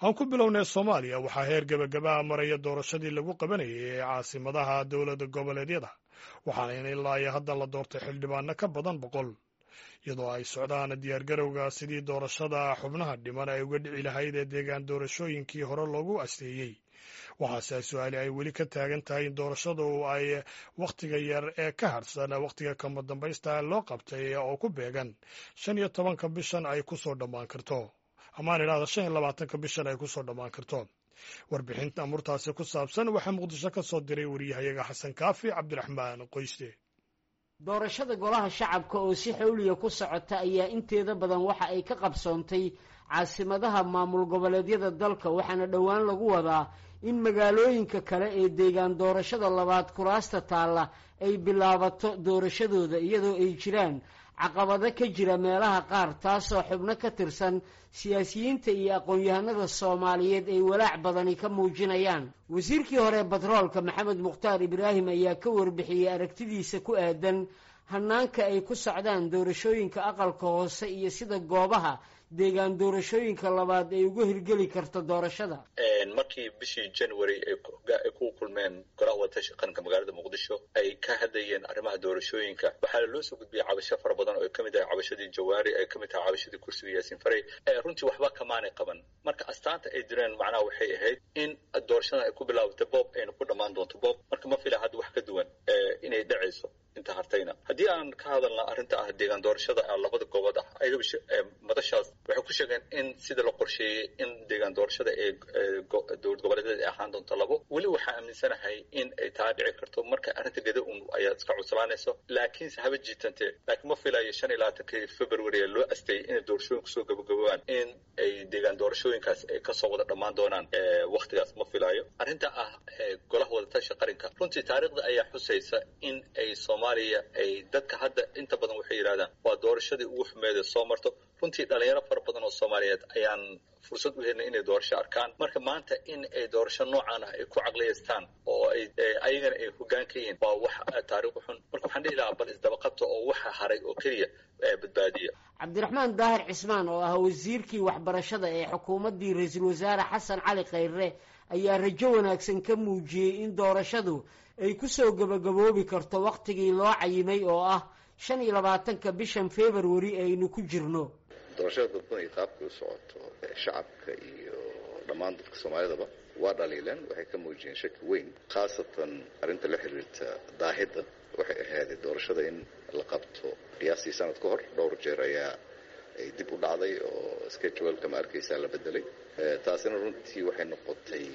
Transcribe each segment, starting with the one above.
aan ku bilownay soomaaliya waxaa heer gebagabaha maraya doorashadii lagu qabanayay ee caasimadaha dowlada goboleedyada waxaana ilaa iyo hadda la doortay xildhibaano ka badan boqol iyadoo ay socdaan diyaargarowga sidii doorashada xubnaha dhiman ay uga dhici lahayd ee deegaan doorashooyinkii hore loogu asteeyey waxaase su-aali ay weli ka taagan tahay in doorashadu ay wakhtiga yar ee ka harsan wakhtiga kama dambaysta loo qabtay oo ku beegan shan iyo tobanka bishan ay ku soo dhammaan karto amaan idhahda shan iyo labaatanka bishan ay ku soo dhammaan karto warbixinta amurtaasi ku saabsan waxaa muqdisho ka soo diray wariyahayaga xasan kaafi cabdiraxmaan qoyste doorashada golaha shacabka oo si xawliya ku socota ayaa inteeda badan waxa ay ka qabsoontay caasimadaha maamul goboleedyada dalka waxaana dhowaan lagu wadaa in magaalooyinka kale ee deegaan doorashada labaad kuraasta taalla ay bilaabato doorashadooda iyadoo ay jiraan caqabado ka jira meelaha qaar taasoo xubno ka tirsan siyaasiyiinta iyo aqoon-yahanada soomaaliyeed ay walaac badani ka muujinayaan wasiirkii hore batroolka maxamed mukhtaar ibraahim ayaa ka warbixiyey aragtidiisa ku aadan hanaanka ay ku socdaan doorashooyinka aqalka hoose iyo sida goobaha deegaan doorashooyinka labaad ay uga hirgeli karto doorashada markii bishii january ay ku kulmeen golaha wadatasha qaranka magaalada muqdisho ay ka hadlayeen arrimaha doorashooyinka waxaa loo soo gudbiyey cabasho fara badan oo ay kamid tahay cabashadii jawaari ay kamid tahay cabashadii kursiga yaasiin farey runtii waxba kamaanay qaban marka astaanta ay direen macnaha waxay ahayd in doorashadan ay ku bilaabatay boob ayna ku dhammaan doonto boob marka ma fila hadda wax ka duwan inay dhacayso inta hartayna haddii aan ka hadalna arrinta ah deegaan doorashada labada goobood ah ayaga madashaas waxay ku sheegeen in sida la qorsheeyey in deegaan doorashada ee dowlad goboleedyada ay ahaan doonto labo weli waxaa aaminsanahay in ay taa dhici karto marka arrinta geda un ayaa iska cuslaanayso laakiinse haba jiitante laakiin ma filayo shan iyo labaatankii february ee loo asteeyey inay doorashooyin kusoo gabagabowaan in ay deegaan doorashooyinkaas ay kasoo wada dhammaan doonaan waktigaas ma filayo arrinta ah golaha wadatasha qaranka runtii taariikhda ayaa xusaysa in ay soomaaliya ay dadka hadda inta badan waxay yidhahdaan waa doorashadii ugu xumeeda soo marto runtii dhalinyaro fara badan oo soomaaliyeed ayaan fursad u helnay inay doorasho arkaan marka maanta in ay doorasho noocan ah ay ku caqliyaystaan oo ay ayagana ay hoggaan ka yihiin waa wax taariikh xun marka waxaan dhihi lahaa bal isdabaqabta oo waxa haray oo keliya badbaadiya cabdiraxmaan daahir cismaan oo ah wasiirkii waxbarashada ee xukuumaddii ra-iisul wasaare xasan cali khayre ayaa rajo wanaagsan ka muujiyey in doorashadu ay kusoo gabagaboobi karto wakhtigii loo cayimay oo ah shan iyo labaatanka bishan february aynu ku jirno doorashada dadban iyo qaabkay u socoto shacabka iyo dhammaan dadka soomaalidaba waa dhaliileen waxay ka muujiyeen shaki weyn khaasatan arrinta la xiriirta daahidda waxay ahaaday doorashada in la qabto qiyaastii sanad ka hor dhowr jeer ayaa ay dib u dhacday oo scheduleka ma arkaysaa la bedelay taasina runtii waxay noqotay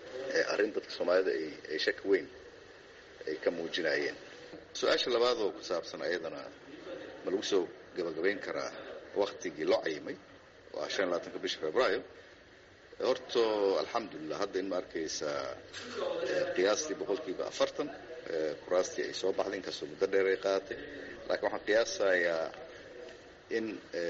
arrin dadka soomaalida ay shaki weyn ay ka muujinayeen su-aasha labaad oo ku saabsan ayadana ma lagu soo gabagabayn karaa waktigii loo cayimay waa shan iyo labaatanka bisha februaayo horto alxamdulilah hadda in ma arkaysaa qiyaastii boqolkiiba afartan kuraastii ay soo baxday inkastoo muddo dheer ay qaadatay laakiin waxaan qiyaasayaa in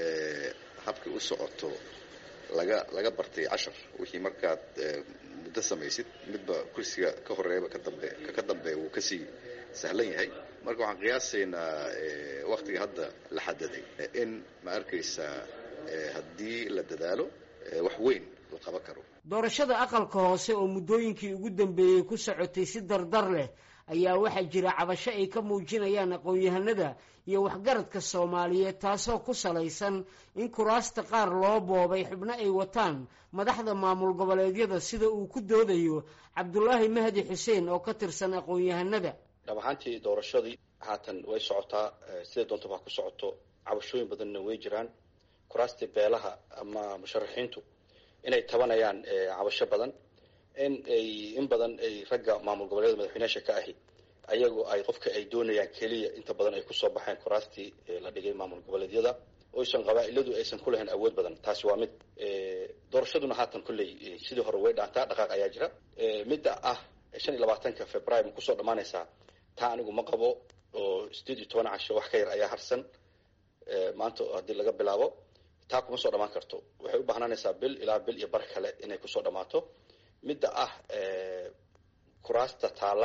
habkay u socoto laga laga bartay cashar wixii markaad muddo samaysid midba kursiga ka horeeyaba kadambe ka dambeeya wuu kasii sahlan yahay marka waxaan qiyaasaynaa waktiga hadda la xadaday in ma arkaysaa haddii la dadaalo wax weyn la qaban karo doorashada aqalka hoose oo muddooyinkii ugu dambeeyey ku socotay si dardar leh ayaa waxaa jira cabasho ay ka muujinayaan aqoon-yahanada iyo waxgaradka soomaaliyeed taasoo ku salaysan in kuraasta qaar loo boobay xubno ay wataan madaxda maamul goboleedyada sida uu ku doodayo cabdulaahi mahdi xuseen oo ka tirsan aqoon-yahanada dhab ahaantii doorashadii haatan way socotaa sida doontaba ha ku socoto cabashooyin badanna way jiraan kuraastii beelaha ama musharaxiintu inay tabanayaan cabasho badan in ay in badan ay ragga maamul goboleeda madaxweyneyaasha ka ahi ayagoo ay qofka ay doonayaan keliya inta badan ay kusoo baxeen kuraastii la dhigay maamul goboleedyada oysan qabaa-iladu aysan ku lahayn awood badan taasi waa mid doorashaduna haatan kolley sidii hore way dhaantaa dhaqaaq ayaa jira midda ah shan iyo labaatanka february ma kusoo dhammaanaysaa taa anigu ma qabo oo sideed iyo toban casho wax ka yar ayaa harsan maanta haddii laga bilaabo taa kuma soo dhammaan karto waxay u bahnaanaysaa bil ilaa bil iyo bar kale inay kusoo dhammaato midda ah kuraasta taalla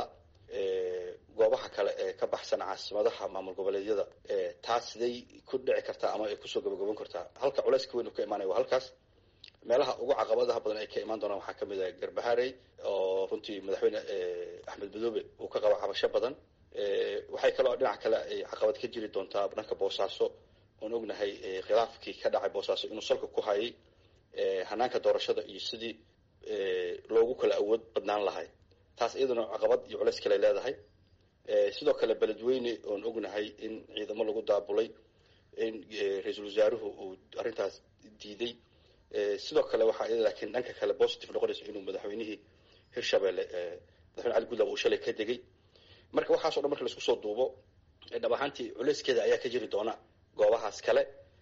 goobaha kale ee ka baxsan caasimadaha maamul goboleedyada taas siday ku dhici kartaa ama ay kusoo gabagaban kartaa halka culayska weyn uu ka imaanaya waa halkaas meelaha ugu caqabadaha badan ay ka imaan doonaan waxaa kamid ah garbaharey oo runtii madaxweyne axmed madoobe uu ka qabo cabasho badan waxay kaloo dhinaca kale ay caqabad ka jiri doontaa dhanka boosaaso oon ognahay khilaafkii ka dhacay boosaaso inuu salka ku hayay hanaanka doorashada iyo sidii loogu kala awood badnaan lahay taas iyaduna caqabad iyo culeys kale leedahay sidoo kale beledweyne oon ognahay in ciidamo lagu daabulay in ra-iisul wasaaruhu uu arrintaas diiday sidoo kale waxaa iyada laakiin dhanka kale positive noqonaysa inuu madaxweynihii hirshabelle madaxweyne cali gudlab uu shalay ka degay marka waxaaso dhan marka laisku soo duubo dhab ahaantii culeyskeeda ayaa ka jiri doona goobahaas kale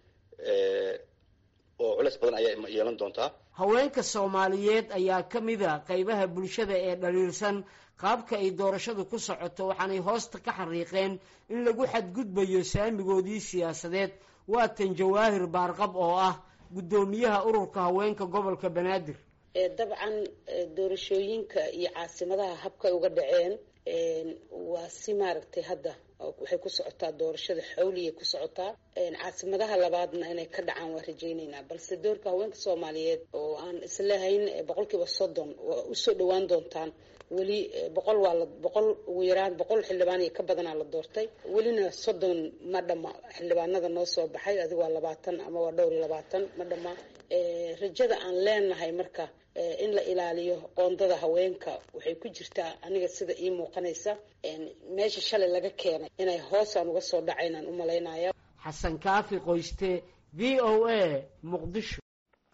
oo culeys badan ayaa yeelan doontaa haweenka soomaaliyeed ayaa ka mid a qaybaha bulshada ee dhaliilsan qaabka ay doorashadu ku socoto waxaanay hoosta ka xariiqeen in lagu xadgudbayo saamigoodii siyaasadeed waatan jawaahir baarqab oo ah guddoomiyaha ururka haweenka gobolka banaadir dabcan doorashooyinka iyo caasimadaha habkay uga dhaceen waa si maaragtay hadda waxay ku socotaa doorashada xawliyay ku socotaa caasimadaha labaadna inay ka dhacaan waa rajayneynaa balse doorka haweenka soomaaliyeed oo aan islahayn boqol kiiba soddon waa usoo dhawaan doontaan weli boqol waa la boqol ugu yaraan boqol xildhibaan iyo ka badanaa la doortay welina soddon ma dhama xildhibaanada noo soo baxay adig waa labaatan ama waa dhowr iyo labaatan ma dhama rajada aan leenahay marka in la ilaaliyo qoondada haweenka waxay ku jirtaa aniga sida ii muuqanaysa meesha shalay laga keenay inay hoosaan uga soo dhacaynaan u malaynaya xasan kaafi qoyste v o a muqdisho